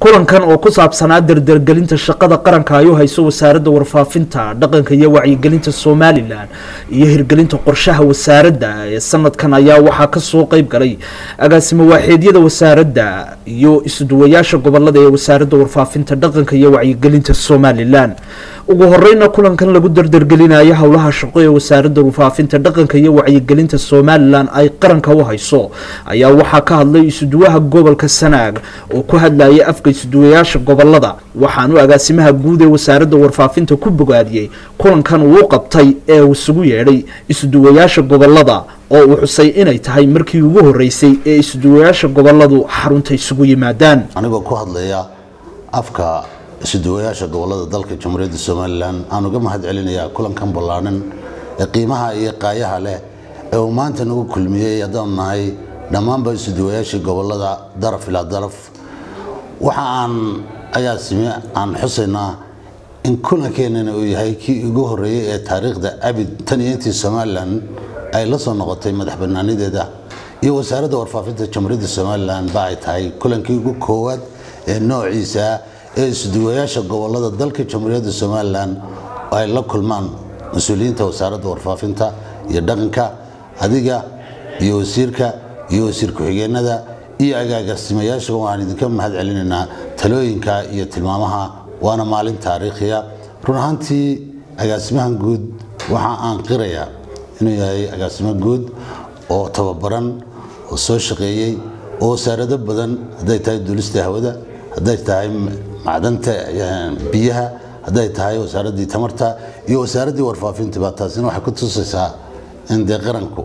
kulankan oo ku saabsanaa dardargelinta shaqada qaranka ay u hayso wasaaradda warfaafinta dhaqanka iyo wacyigelinta somalilan iyo hirgelinta qorshaha wasaaradda ee sanadkan ayaa waxaa kasoo qeyb galay agaasimo waaxeedyada wasaaradda iyo isuduwayaasha gobolada ee wasaaradda warfaafinta dhaqanka iyo wacyigelinta somalilan ugu horeyna kulankan lagu dardargelinayo howlaha shaqo ee wasaaradda warfaafinta dhaqanka iyo wacyigelinta somalilan ay qaranka u hayso ayaa waxaa ka hadlay isuduwaha gobolka sanaag oo ku hadlayay afka isuduwayaasha gobolada waxaanu agaasimaha guud ee wasaaradda warfaafinta ku bogaadiyey kulankan uu qabtay ee uu isugu yeedhay isuduwayaasha gobolada oo uu xusay inay tahay markii ugu horeysay ee isuduwayaasha goboladu xarunta isugu yimaadaan anigoo ku hadlaya afka isuduwayaasha gobolada dalka jamhuuriyadda somalilan aan uga mahad celinayaa kulankan ballaanan ee qiimaha iyo qaayaha leh ee uu maanta nagu kulmiyey haddaanu nahay dhammaanba isuduwayaashii gobolada daraf ilaa daraf waxa aan agaasime aan xusaynaa in kulankeenana uu yahay kii ugu horeeyey ee taariikhda abid tan iyo intii somalilan ay la soo noqotay madax banaanideeda iyo wasaaradda warfaafinta jamhuuriyadda somalilan ba ay tahay kulankii ugu koowaad ee noociisa ee isduwayaasha gobolada dalka jamhuuriyadda somalilan ay la kulmaan mas-uuliyiinta wasaaradda warfaafinta iyo dhaqanka adiga iyo wasiirka iyo wasiir ku-xigeenada iyo agaagasimayaasha waxaan idinka mahad celinaynaa talooyinka iyo tilmaamaha waana maalin taariikhiya run ahaantii agaasimahan guud waxa aan qirayaa inuu yahay agaasimo guud oo tababaran oo soo shaqeeyey oo wasaarado badan hadday tahay duulista hawada hadday tahay macdanta biyaha hadday tahay wasaaraddii tamarta iyo wasaaraddii warfaafintiba taasina waxay ku tusaysaa in dee qaranku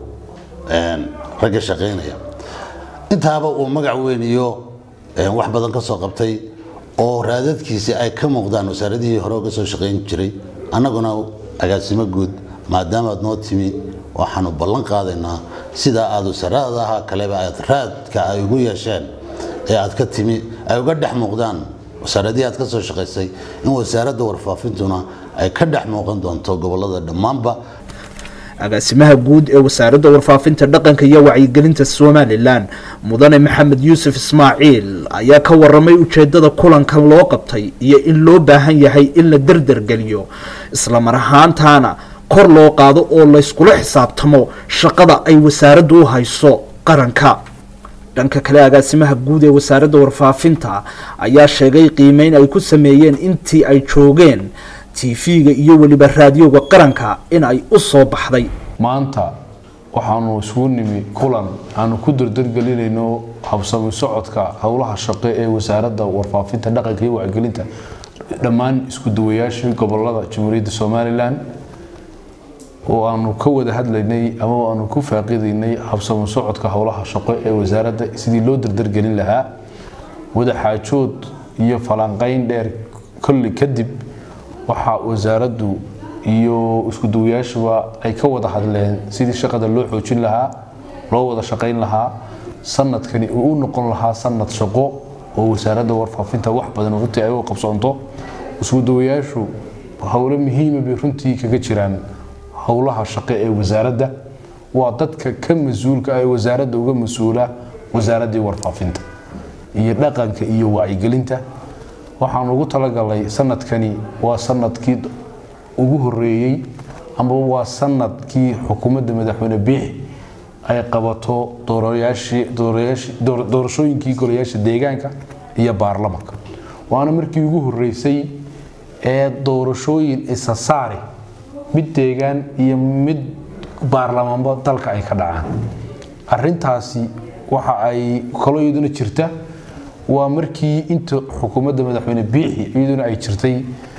ragga shaqaynaya intaaba uu magac weyn iyo wax badan ka soo qabtay oo raadadkiisi ay ka muuqdaan wasaaradihii hore uga soo shaqayn jiray annaguna agaasimo guud maadaamaad noo timi waxaanu ballan qaadaynaa sidaa aad wasaaradaha kaleba aad raadka ay ugu yeesheen ee aad ka timi ay uga dhex muuqdaan wasaaradihii aad ka soo shaqaysay in wasaaradda warfaafintuna ay ka dhex muuqan doonto gobolada dhammaanba agaasimaha guud ee wasaaradda warfaafinta dhaqanka iyo wacyigelinta somalilan mudane maxamed yuusuf ismaaciil ayaa ka waramay ujeedada kulankan loo qabtay iyo in loo baahan yahay in la derdergeliyo islamar ahaantaana kor loo qaado oo layskula xisaabtamo shaqada ay wasaaraddu u hayso qaranka dhanka kale agaasimaha guud ee wasaaradda warfaafinta ayaa sheegay qiimeyn ay ku sameeyeen intii ay joogeen tv-ga iyo weliba raadioga qaranka in ay u soo baxday maanta waxaanu isugu nimi kulan aanu ku dardargelinayno habsami socodka howlaha shaqo ee wasaaradda warfaafinta dhaqanka iyo wacyigelinta dhammaan isku duwayaashii gobolada jamhuuriyadda somalilan oo aanu ka wada hadlaynay ama aanu ku faaqidaynay habsami socodka howlaha shaqo ee wasaaradda sidii loo dardargelin lahaa wadaxaajood iyo falanqayn dheer kolli kadib waxaa wasaaraddu iyo isku duwayaashuba ay ka wada hadleen sidii shaqada loo xoojin lahaa loo wada shaqayn lahaa sanadkani uu u noqon lahaa sanad shaqo oo wasaaradda warfaafinta wax badan runtii ay u qabsoonto isku duwayaashu howlo muhiima bay runtii kaga jiraan howlaha shaqo ee wasaaradda waa dadka ka mas-uulka ee wasaaradda uga mas-uula wasaaraddii warfaafinta iyo dhaqanka iyo wacyigelinta waxaan ugu talagalay sanadkani waa sanadkii ugu horeeyey ama waa sanadkii xukuumadda madaxweyne biixi ay qabato doorashooyinkii golayaasha deegaanka iyo baarlamanka waana markii ugu horeysay ee doorashooyin isa saari mid deegaan iyo mid baarlamaanba dalka ay ka dhacaan arintaasi waxa ay kaloo iyaduna jirta waa markii inta xukuumadda madaxweyne biixi iyaduna ay jirtay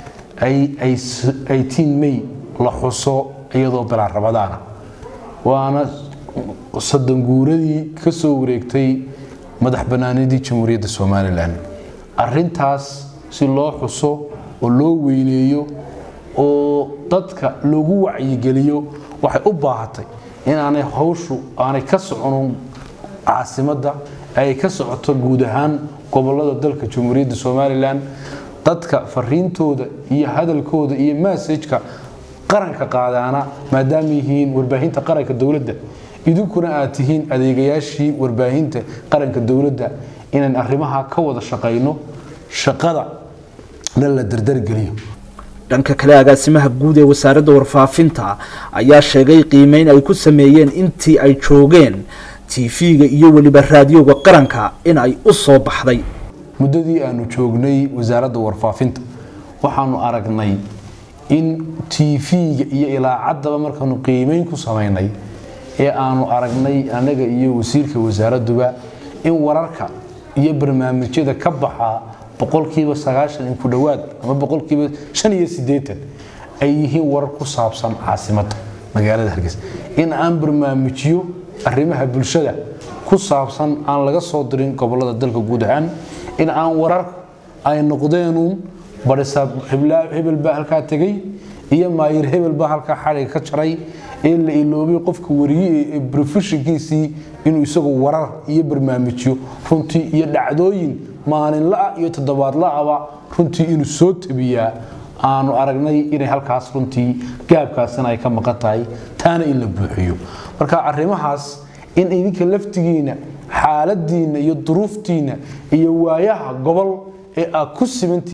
may la xuso iyadoo bilaa rabadaana waana sadanguuradii ka soo wareegtay madax banaanidii jamhuuriyadda somalilan arintaas si loo xuso oo loo weyneeyo oo dadka loogu wacyigeliyo waxay u baahatay inaanay hawshu aanay ka soconin caasimadda ay ka socoto guud ahaan gobolada dalka jamhuuriyadda somalilan dadka fariintooda iyo hadalkooda iyo massajka qaranka qaadaana maadaama yihiin warbaahinta qaranka dowladda idinkuna aad tihiin adeegayaashii warbaahinta qaranka dowladda inaan arrimaha ka wada shaqayno shaqada na la dardargeliyo dhanka kale agaasimaha guud ee wasaaradda warfaafinta ayaa sheegay qiimeyn ay ku sameeyeen intii ay joogeen tv-ga iyo weliba raadiyoga qaranka in ay u soo baxday muddadii aanu joognay wasaaradda warfaafinta waxaanu aragnay in tv-ga iyo ilaacaddaba markaanu qiimeyn ku samaynay ee aanu aragnay anaga iyo wasiirka wasaaradduba in wararka iyo barnaamijyada ka baxaa boqolkiiba sagaashan in ku dhowaad ama boqolkiiba shan iyo siddeetan ay yihiin warar ku saabsan caasimadda magaalada hargeysa in aan barnaamijyo arrimaha bulshada ku saabsan aan laga soo dirin gobolada dalka guud ahaan in aan warar ay noqdeenuun barisaab hebel baa halkaa tegey iyo maayir hebel baa halkaa xadhiga ka jaray ee la iloobay qofka wariye ee brofeshinkiisii inuu isagu warar iyo barnaamijyo runtii iyo dhacdooyin maalinla-a iyo toddobaadla-aba runtii inuu soo tabiyaa aanu aragnay inay halkaas runtii gaabkaasina ay ka maqan tahay taana in la buuxiyo marka arrimahaas in idinka laftigiina xaaladiinna iyo duruuftiinna iyo waayaha gobol ee aad ku simantii